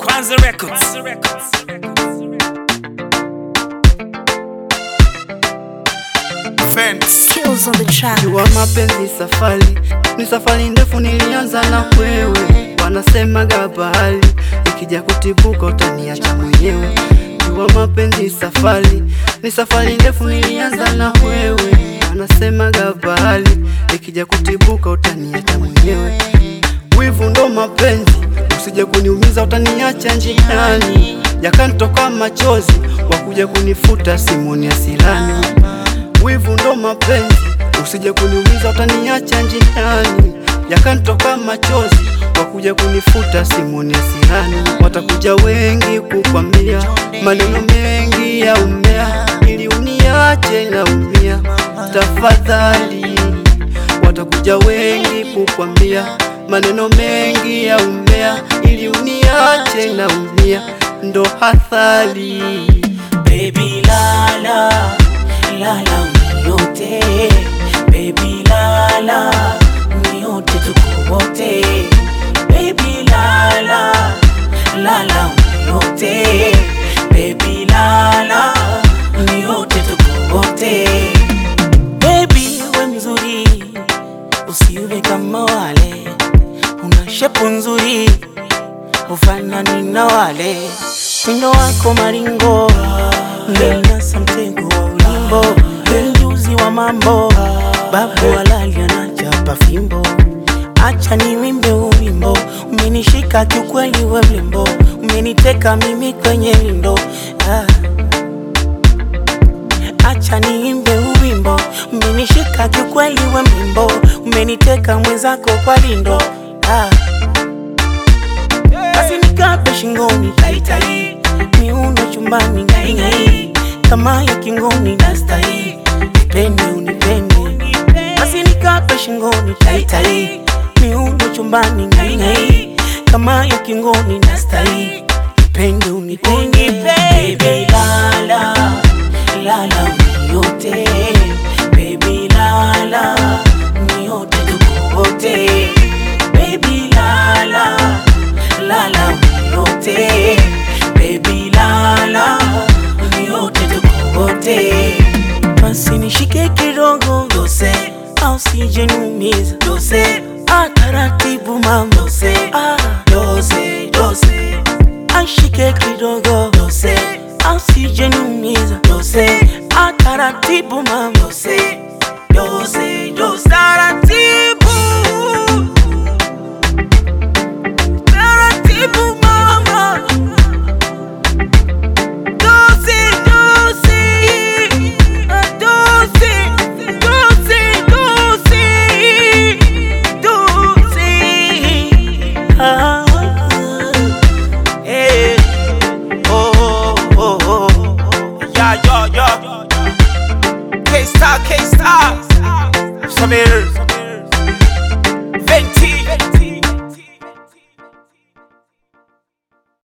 Kwanza Records. Fence. Kills on the track. Jua mapenzi safari ni safari ndefu, nilianza na wewe, wanasemaga bahari ikija kutibuka utaniacha mwenyewe. Jua mapenzi safari ni safari ndefu, nilianza na wewe, wanasemaga bahari ikija kutibuka utaniacha mwenyewe. Wivu ndo mapenzi, usije kuniumiza, utaniacha njiani, yakanitoka machozi, wakuja kunifuta simoni asirani wivu ndo mapenzi, usije kuniumiza, utaniacha njiani, yakanitoka machozi, wakuja kunifuta simoni asirani. Watakuja wengi kukwambia maneno mengi ya umea, ili uniache naumia, tafadhali. Watakuja wengi kukwambia maneno mengi ya umea, ili uniache naumia, ndo hathari. Baby lala, lala uniote Baby lala, uniote tuko wote Baby lala, lala uniote Baby lala, uniote tuko wote Baby we mzuri, usiwe kama wale Una shepu nzuri, ufanani na wale Mwindo wako maringo Nasa mtego wa ulimbo Mjuzi wa mambo Babu halali anachapa fimbo Acha ni wimbe uwimbo Umenishika kiukweli we mlimbo Umeniteka mimi kwenye lindo ah. Acha niimbe uwimbo Umenishika kiukweli we mlimbo Umeniteka mwenzako kwa lindo ah. Basi nikape shingoni taitai, miundo chumbani ngaingai, kama ya kingoni nastai, nipende unipende. Basi nikape shingoni taitai, miundo chumbani ngaingai, kama ya kingoni nastai, nipende unipende. Baby lala, lala uniote, baby lala, uniote tuko wote, baby lala lala uniote baby lala uniote tuko wote basi nishike kidogo dose au sije niumiza dose ah taratibu mama dose ah dose dose ashike kidogo dose au sije niumiza dose ah taratibu mama dose dose